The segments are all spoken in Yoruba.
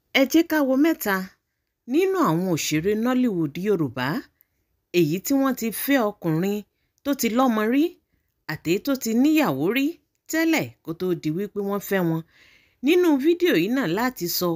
ẹ jẹ́ ká wo mẹ́ta nínú àwọn òṣèré nollywood yorùbá èyí tí wọ́n ti fẹ́ ọkùnrin tó ti lọ́mọ rí àtèyí tó ti níyàwó rí tẹ́lẹ̀ kó tóó di wípé wọ́n fẹ́ wọn nínú fídíò yìí náà láti sọ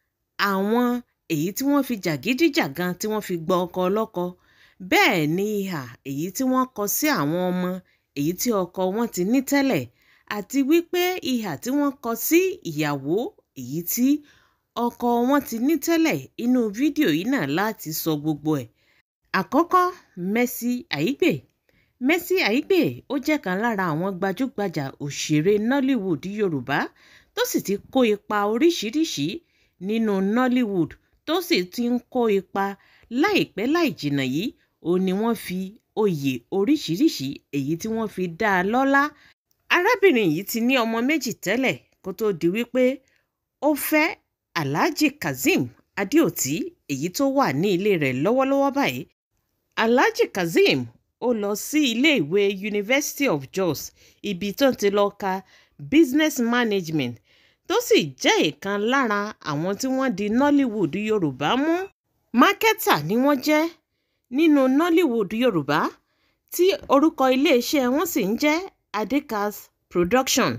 àwọn èyí tí wọ́n fi jàgídíjàgan tí wọ́n fi gba ọkọ ọlọ́kọ bẹ́ẹ̀ ni ìhà èyí tí wọ́n kọ sí àwọn ọmọ èyí tí ọkọ wọn ti ní tẹ́lẹ̀ àti wípé ìhà tí wọ́n kọ sí ìyàwó èyí tí ọkọ wọn ti ní tẹ́lẹ̀ inú fídíò yìí náà láti sọ gbogbo ẹ̀. àkọ́kọ́ Mercy Aigbe Mercy Aigbe ó jẹ́ kan lára àwọn gbajúgbajà òṣèré Nollywood Yorùbá tó sì ti kó ipa oríṣiríṣi nínú Nollywood tó sì ti ń kó ipa láìpẹ́ láì jìnnà yìí ó ní wọ́n fi oyè oríṣiríṣi èyí tí wọ́n fi dá a lọ́lá arábìnrin yìí ti ní ọmọ méjì tẹ́lẹ̀ kó tóó di wípé ó fẹ́ alhaji kazeem adeoti èyí tó wà ní ilé rẹ̀ lọ́wọ́lọ́wọ́ báyìí alhaji kazeem ó lọ sí iléèwé university of jos ibi tó ti lọ ka business management tó sì jẹ́ ìkan lára àwọn tí wọ́n di nollywood yorùbá mú mákẹ́tà ni wọ́n jẹ́ nínú nollywood yorùbá tí orúkọ iléeṣẹ́ wọn sì ń jẹ́ adekas production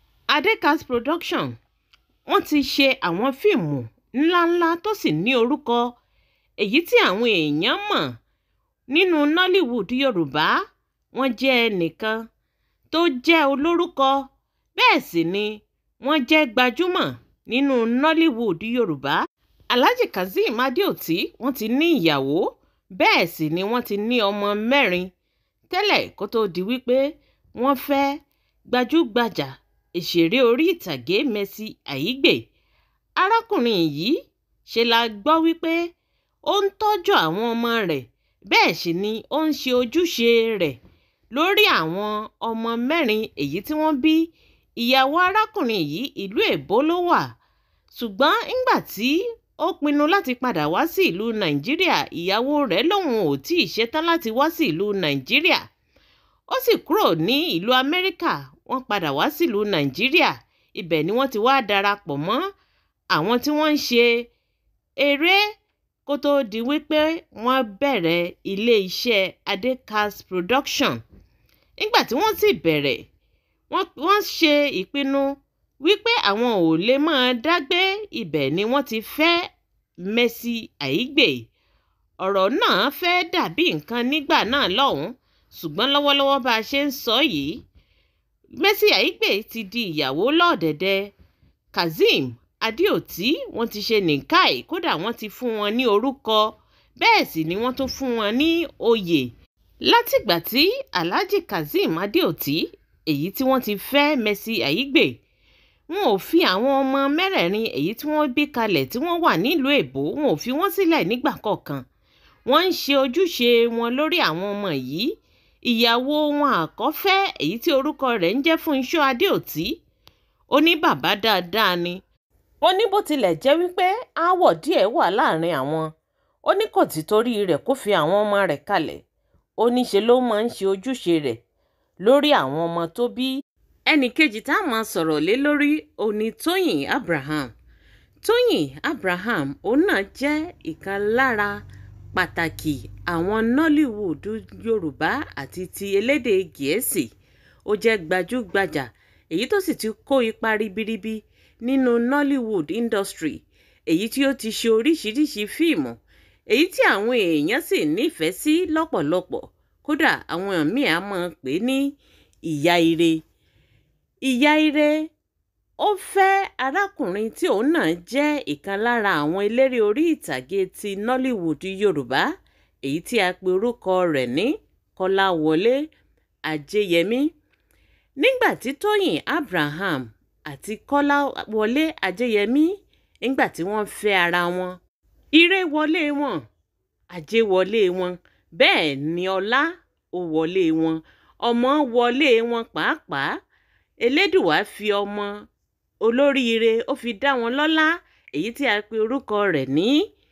adekas production wọ́n ti ṣe àwọn fíìmù ńláńlá tó sì ní orúkọ èyí tí àwọn èèyàn mọ̀ nínú nollywood yorùbá wọ́n jẹ́ ẹnìkan tó jẹ́ olórúkọ bẹ́ẹ̀ sì ni wọ́n jẹ́ gbajúmọ̀ nínú nollywood yorùbá alhaji kazeem adeoti wọ́n ti ní ìyàwó bẹ́ẹ̀ sì ni wọ́n ti ní ọmọ mẹ́rin tẹ́lẹ̀ kó tóó di wípé wọ́n fẹ́ gbajúgbajà òṣèré orí ìtàgé Mercy Aigbe arákùnrin yìí ṣe la gbọ́ wípé ó ń tọ́jú àwọn ọmọ rẹ̀ bẹ́ẹ̀ sì ni ó ń ṣe ojúṣe rẹ̀ lórí àwọn ọmọ mẹ́rin èyí tí wọ́n bí ìyàwó arákùnrin yìí ìlú èbó ló wà ṣùgbọ́n ńgbà tí ó pinnu láti padà wá sí ìlú nàìjíríà ìyàwó rẹ̀ lòun ò tí ì ṣetán láti wá sí ìlú nàìjíríà ó sì kúrò ní ìlú amẹ́ríkà wọ́n padà wá sílùú nàìjíríà ibẹ̀ ni wọ́n ti wá darapọ̀ mọ́ àwọn tí wọ́n ń ṣe eré kó tóó di wípé wọ́n bẹ̀rẹ̀ ilé-iṣẹ́ adekas production nígbà tí wọ́n sì bẹ̀rẹ̀ wọ́n ṣe ìpinnu wípé àwọn ò lè máa dágbé ibẹ̀ ni wọ́n ti fẹ́ Mercy Aigbe ọ̀rọ̀ náà fẹ́ dàbí nǹkan nígbà náà lọ́hùn-ún ṣùgbọ́n lọ́wọ́lọ́wọ́ bá a ṣe ń sọ yìí Mercy Aigbe ti di ìyàwó lọ́ọ̀dẹ̀dẹ̀ Kazeem Adeoti wọ́n ti ṣe nìkáì kódà wọ́n ti fún wọn ní orúkọ bẹ́ẹ̀ sì ni wọ́n tún fún wọn ní oyè látìgbà tí Alhaji Kazeem Adeoti èyí tí wọ́n ti fẹ́ Mercy Aigbe wọn ò fi àwọn ọmọ mẹ́rẹ̀ẹ̀rin èyí tí wọ́n bí kalẹ̀ tí wọ́n wà nílùú èbó wọn ò fi wọ́n sílẹ̀ nígbà kọ̀ọ̀kan wọ́n ń ṣe ojúṣe wọn lórí àwọn ọmọ yìí ìyàwó wọn àkọ́fẹ́ èyí tí orúkọ rẹ̀ ń jẹ́ Fúnṣọ́ Adéòtí ó ní bàbá dáadáa ni ó ní bó tilẹ̀ jẹ́ wípé aáwọ̀ díẹ̀ wà láàrin àwọn ó ní kò tí torí rẹ̀ kó fi àwọn ọmọ rẹ̀ kalẹ̀ ó ní ṣe ló máa ń ṣe ojúṣe rẹ̀ lórí àwọn ọmọ tó bí ẹnì kejì tá a máa sọ̀rọ̀ lé lórí òní Tóyìn Abraham Tóyìn Abraham òun náà jẹ́ ìkan lára pàtàkì àwọn Nollywood Yorùbá àti ti elédè Gẹ̀ẹ́sì ó jẹ́ gbajúgbajà èyí tó sì ti kó ipa ribiribi nínú Nollywood industry èyí tí ó ti ṣe oríṣiríṣi fíìmù èyí tí àwọn èèyàn sì nífẹ̀ẹ́ sí lọ́pọ̀lọpọ̀ kódà àwọn míì á máa pè ní ìyá ire ìyá ire ó fẹ́ arákùnrin tí òun náà jẹ́ ìkan lára àwọn eléré orí ìtàgé ti Nollywood Yorùbá èyí tí a pe orúkọ rẹ̀ ní Kọ́láwọlé Ajéyẹmí nígbà tí Tóyìn Abraham àti Kọ́láwọlé Ajéyẹmí nígbà tí wọ́n fẹ́ ara wọn ire wọlé wọn ajé wọlé wọn bẹ́ẹ̀ ni ọlá ó wọlé wọn ọmọ wọlé wọn pàápàá elédùwà fi ọmọ olóríire ó fi dá wọn lọ́lá èyí tí a pe orúkọ rẹ̀ ní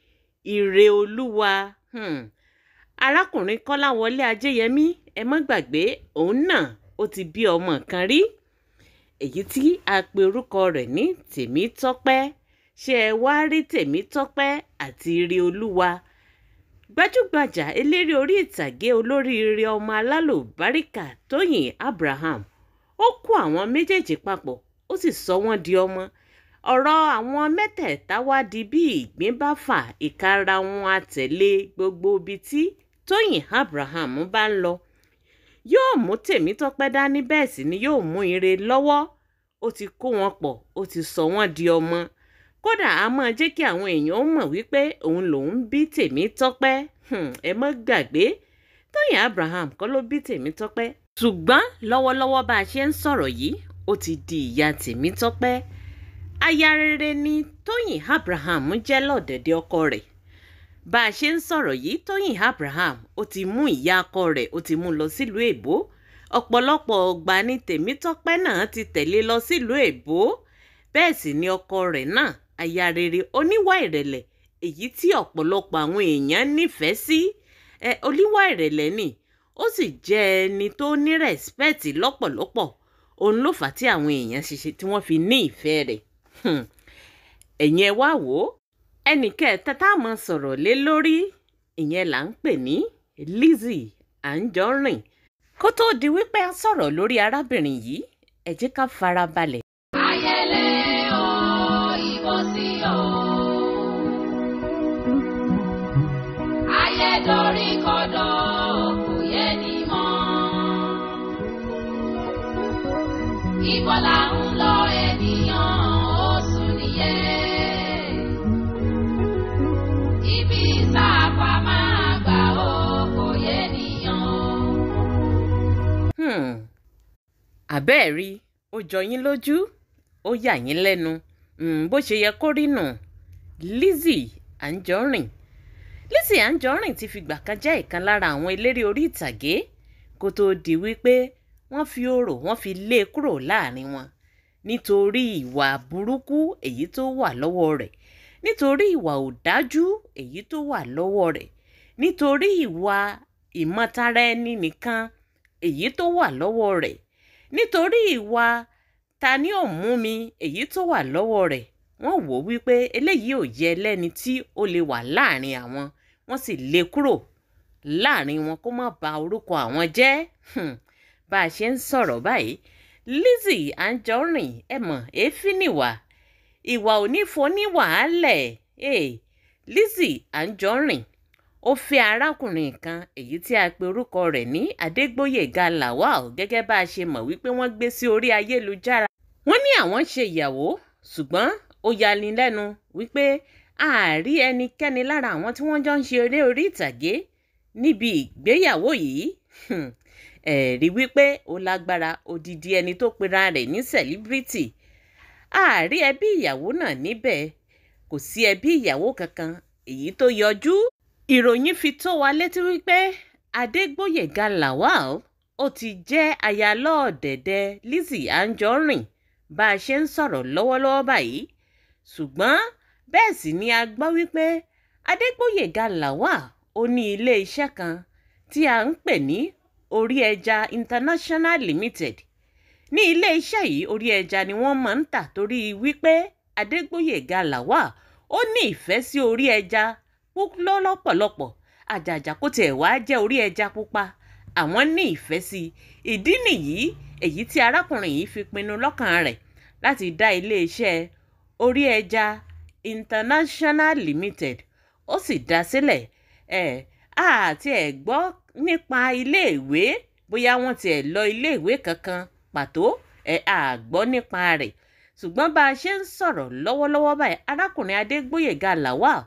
ire olúwa hmm. arákùnrin kọ́láwọlé ajéyẹmí ẹ má gbàgbé òun náà ó ti bí ọmọ kan rí èyí tí a pe orúkọ rẹ̀ ní tèmítọ́pẹ́ ṣé ẹ wá rí tèmítọ́pẹ́ àti ire olúwa gbajúgbajà eléré orí ìtàgé olóríire ọmọ alálùbáríkà tóyìn abraham ó kó àwọn méjèèjì papọ̀ ó sì sọ wọ́n di ọmọ ọ̀rọ̀ àwọn mẹ́tẹ̀ẹ̀ta wá di bí ìgbín bá fà ìkara wọn àtẹ̀lé gbogbo ibi tí tóyìn abraham bá ń lọ yóò mú tèmítọ́pẹ́ dání bẹ́ẹ̀ sì ni yóò mú ire lọ́wọ́ ó ti kó wọn pọ̀ ó ti sọ wọ́n di ọmọ kódà a máa jẹ́ kí àwọn èèyàn mọ̀ wípé òun lòún bí tèmítọ́pẹ́ ẹ mọ́ gbàgbé tóyìn abraham kọ́ ló bí tèmítọ́pẹ́ ṣùgbọ́n lọ́wọ́lọ́wọ́ bá a ṣe ń sọ̀rọ̀ yìí ó ti di ìyá tèmítọ́pẹ́ aya rere ni tóyìn abraham jẹ́ lọ́dẹ̀dẹ̀ ọkọ rẹ̀ bá a ṣe ń sọ̀rọ̀ yìí tóyìn abraham ó ti mú ìyá ọkọ rẹ̀ ó ti mú lọ sílùú èbó ọ̀pọ̀lọpọ̀ ọgbà ni tèmítọ́pẹ́ náà ti tẹ̀lé lọ sílùú èbó bẹ́ẹ̀ sì ni ọkọ rẹ̀ náà aya rere oníwà ìrẹ̀lẹ̀ èyí tí ọ̀pọ̀lọpọ̀ àwọn èèyàn nífẹ̀ẹ́ sí ẹ oníwà ìrẹ̀lẹ̀ ni ó sì jẹ́ ẹni tó ní rẹ̀spẹ̀tì lọ́pọ̀lọpọ̀ òun ló fà á tí àwọn èèyàn ṣiṣẹ́ tí wọ́n fi ní ìfẹ́ rẹ̀ ẹ̀yin ẹ wá wò ó ẹnì kẹta tá a mọ̀ sọ̀rọ̀ lé lórí ìyẹn là ń pè ní Lizzy Anjorin kó tóó di wípé a sọ̀rọ̀ lórí arábìnrin yìí ẹ jẹ́ ká fara balẹ̀. ayẹlẹ o ìbò sí o ayẹdorí kodò kò yé ni mọ́ ibo là ń lọ ènìyàn ó sùn nìyẹn ibi sáàpà máa gbà ó kò yé nìyàn o. Hmm. àbẹ́ẹ̀ rí ó jọ yín lójú ó yà yín lẹ́nu Hmm, bó ṣe yẹ kó rí nù Lizzy Anjorin Lizzy Anjorin ti fìgbà kan jẹ́ ìkan lára àwọn eléré orí ìtàgé kó tóó di wípé wọ́n fi orò wọ́n fi lé e kúrò láàrin wọn nítorí ìwà burúkú èyí tó wà lọ́wọ́ rẹ̀ nítorí ìwà òdájú èyí tó wà lọ́wọ́ rẹ̀ nítorí ìwà ìmọ̀tara ẹni nìkan èyí tó wà lọ́wọ́ rẹ̀ nítorí ìwà ta ni ò mú mi èyí tó wà lọ́wọ́ rẹ̀ wọ́n wò ó wípé eléyìí ò yẹ lẹ́ni tí ó lè wà láàrin àwọn wọ́n sì lé e kúrò láàrin wọn kó má ba orúkọ àwọn jẹ́ Hmm. bá a ṣe ń sọ̀rọ̀ báyìí Lizzy Anjorin ẹ mọ̀ èéfín nìwà ìwà onífoníwàálẹ̀ hey, Lizzy Anjorin ó fẹ́ arákùnrin kan èyí tí a pe orúkọ rẹ̀ ní Adégbóyèga Lawal gẹ́gẹ́ bá a ṣe mọ̀ wípé wọ́n gbé sí orí ayélujára wọ́n ní àwọn ṣe ìyàwó ṣùgbọ́n ó yani lẹ́nu wípé àárí ẹnikẹ́ni lára àwọn tí wọ́n jọ ń ṣe eré orí ìtàgé níbi ìgbéyàwó yìí Hmm. ẹ̀rí wípé ó lágbára odidi ẹni tó pera rẹ̀ ní sẹ̀líbírìtì àárí ẹbí ìyàwó náà níbẹ̀ kò sí ẹbí ìyàwó kankan èyí tó yọjú ìròyìn fi tó wa létí wípé Adégbóyèga Lawal ó ti jẹ́ ayálọ́ọ̀dẹ̀dẹ̀ Lizzy Anjorin bá a ṣe ń sọ̀rọ̀ lọ́wọ́lọ́wọ́ báyìí ṣùgbọ́n bẹ́ẹ̀ sì ni a gbọ́ wípé Adégbóyèga Lawal ó ní ilé iṣẹ́ kan tí a ń pè ní Orí Ẹja International Limited ní ilé iṣẹ́ yìí orí ẹja ni wọ́n máa ń tà torí wípé Adégbóyèga Lawal ó ní ìfẹ́ sí orí ẹja púpọ̀ lọ́pọ̀lọpọ̀ àjàjà kó tiẹ̀ wá jẹ́ orí ẹja pupa àwọn ní ìfẹ́ sí i ìdí nìyí èyí tí arákùnrin yìí fi pinnu lọ́kàn rẹ̀ láti dá iléeṣẹ́ orí ẹja International Limited ó sì dá sílẹ̀ ẹ̀ àti ẹ̀ gbọ́ nípa iléèwé bóyá wọ́n tiẹ̀ lọ iléèwé kankan pàtó ẹ̀ àgbọ́ nípa rẹ̀ ṣùgbọ́n bá a ṣe ń sọ̀rọ̀ lọ́wọ́lọ́wọ́ báyìí arákùnrin Adégbóyèga Lawal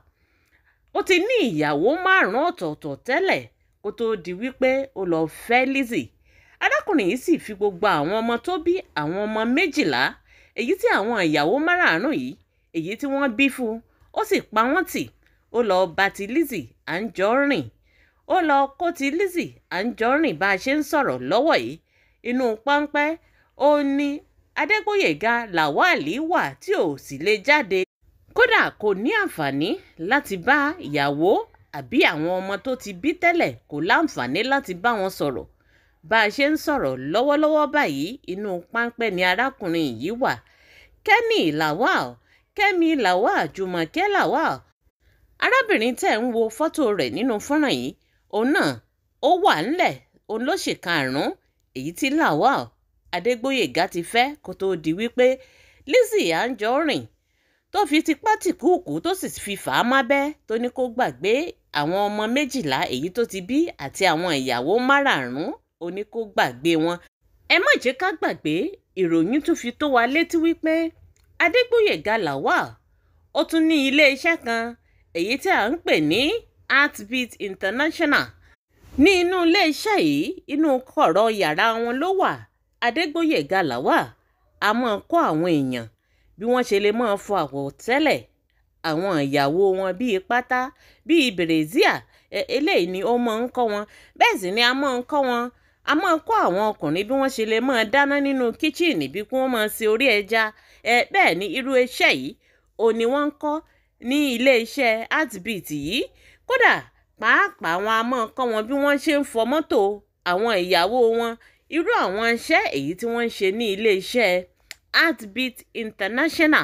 ó ti ní ìyàwó márùn-ún ọ̀tọ̀ọ̀tọ̀ tẹ́lẹ̀ kó tóó di wípé ó lọ fẹ́ Lizzy arákùnrin yìí sì fi gbogbo àwọn ọmọ tó bí àwọn ọmọ méjìlá èyí tí àwọn ìyàwó márààrún yìí èyí tí wọ́n bí fún un ó sì pa wọ́n tì ó lọ bá ti Lizzy Anjorin ó lọ kó ti Lizzy Anjorin bá a ṣe ń sọ̀rọ̀ lọ́wọ́ yìí inú páńpẹ́ ó ní Adégbóyèga Lawal wà tí ò sì lè jáde kódà kò ní àǹfààní láti bá ìyàwó àbí àwọn ọmọ tó ti bí tẹ́lẹ̀ kò láǹfààní láti bá wọn sọ̀rọ̀ bá a ṣe ń sọ̀rọ̀ lọ́wọ́lọ́wọ́ báyìí inú páńpẹ́ ni arákùnrin yìí wà Kenny Lawal kẹ́mi lawal jùmọ̀kẹ́ lawal arábìnrin tẹ́ ń wo fọ́tò rẹ̀ nínú fọ́nrán yìí òun náà ó wà ńlẹ̀ òun ló ṣe karùn-ún èyí tí lawal adégbòyègá ti fẹ́ kó tóó di wípé lizzy anjorin tó fi tipátìkúùkù tó sì fi fà á mábẹ́ tó ní kó gbàgbé àwọn ọmọ méjìlá èyí tó ti bí àti àwọn ìyàwó márààrún ó ní kó gbàgbé wọn ẹ má jẹ́ ká gbàgbé ìròyìn tún fi tó wa létí wípé adégbòyègá lawal ó tún ní iléeṣẹ́ kan èyí tí à ń pè ní heartbeat international ní inú iléeṣẹ́ yìí inú kọ̀rọ̀ yàrá wọn ló wà adégbòyègá lawal a máa kọ́ àwọn èèyàn bí wọ́n ṣe lè máa fọ àwọ̀tẹ́lẹ̀ àwọn ìyàwó wọn bíi pátá bíi bèrèzíà eléyìí ni ó máa ń kọ́ wọn bẹ́ẹ̀ sì ni a máa ń kọ́ wọn a máa kọ́ àwọn ọkùnrin bí wọ́n ṣe lè máa dáná nínú kíchìnì bí kí wọ́n máa se orí ẹja ẹ bẹ́ẹ̀ ni irú iṣẹ́ yìí ò ní wọ́n ń kọ́ ní ilé-iṣẹ́ heartbeat yìí kódà pàápàá wọn a máa kọ́ wọn bí wọ́n ṣe ń fọ mọ́tò àwọn ìyàwó wọn irú àwọn iṣẹ́ èyí tí wọ́n ń ṣe ní ilé-iṣẹ́ heartbeat international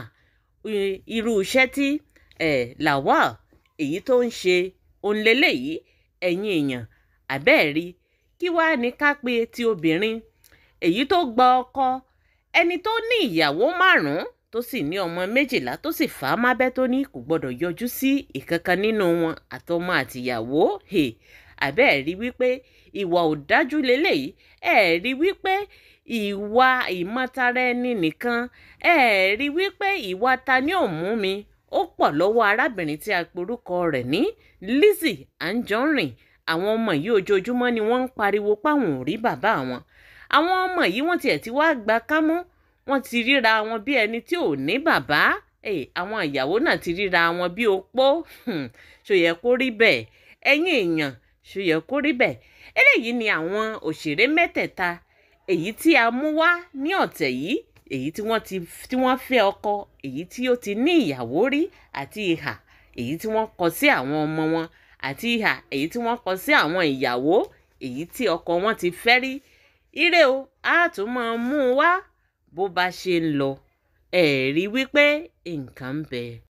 irú iṣẹ́ tí eh, lawal èyí tó ń ṣe òǹlẹ́lẹ̀ yìí ẹ̀yin èèyàn àbẹ́ẹ̀rí kí wàá ní ká pé ti obìnrin èyí tó gba ọkọ ẹni tó ní ìyàwó márùn-ún tó sì ní ọmọ méjìlá tó sì fà á mábẹ́ tó ní kò gbọ́dọ̀ yọjú sí ìkankan nínú wọn àtọmọ àtìyàwó àbẹ́ẹ̀rí wípé ìwà òdájú lélẹ́yìí ẹ̀ẹ́rí wípé ìwà ìmọ̀tara ẹni nìkan ẹ̀ẹ́rí wípé ìwà ta ni ò mú mi ó pọ̀ lọ́wọ́ arábìnrin tí a porúkọ rẹ̀ ní Lizzy Anjorin àwọn ọmọ yìí ojoojúmọ́ ni wọ́n ń pariwo páwọn ò rí bàbá wọn àwọn ọmọ yìí wọ́n tiẹ̀ ti wá gba kámú wọ́n ti ríra wọn bí ẹni tí ò ní bàbá àwọn ìyàwó náà ti ríra wọn bí opó ṣó yẹ kó rí bẹ́ẹ̀ ẹ̀yin èèyàn ṣó yẹ kó rí bẹ́ẹ̀ eléyìí ni àwọn òṣèré mẹ́tẹ̀ẹ̀ta èyí tí a mú wá ní ọ̀tẹ̀ yìí èyí tí wọ́n ti tí wọ́n fẹ́ ọkọ èyí tí ó ti ní ìyàwó rí àti ìhà èyí tí wọ́n kọ sí àwọn ọmọ wọn àti ìhà èyí tí wọ́n kọ sí àwọn ìyàwó èyí tí ọkọ wọn ti fẹ́ rí ire o a tún máa mú un wá bó bá ṣe ń lọ ẹ̀ẹ́rí wípé nǹkan ń bẹ.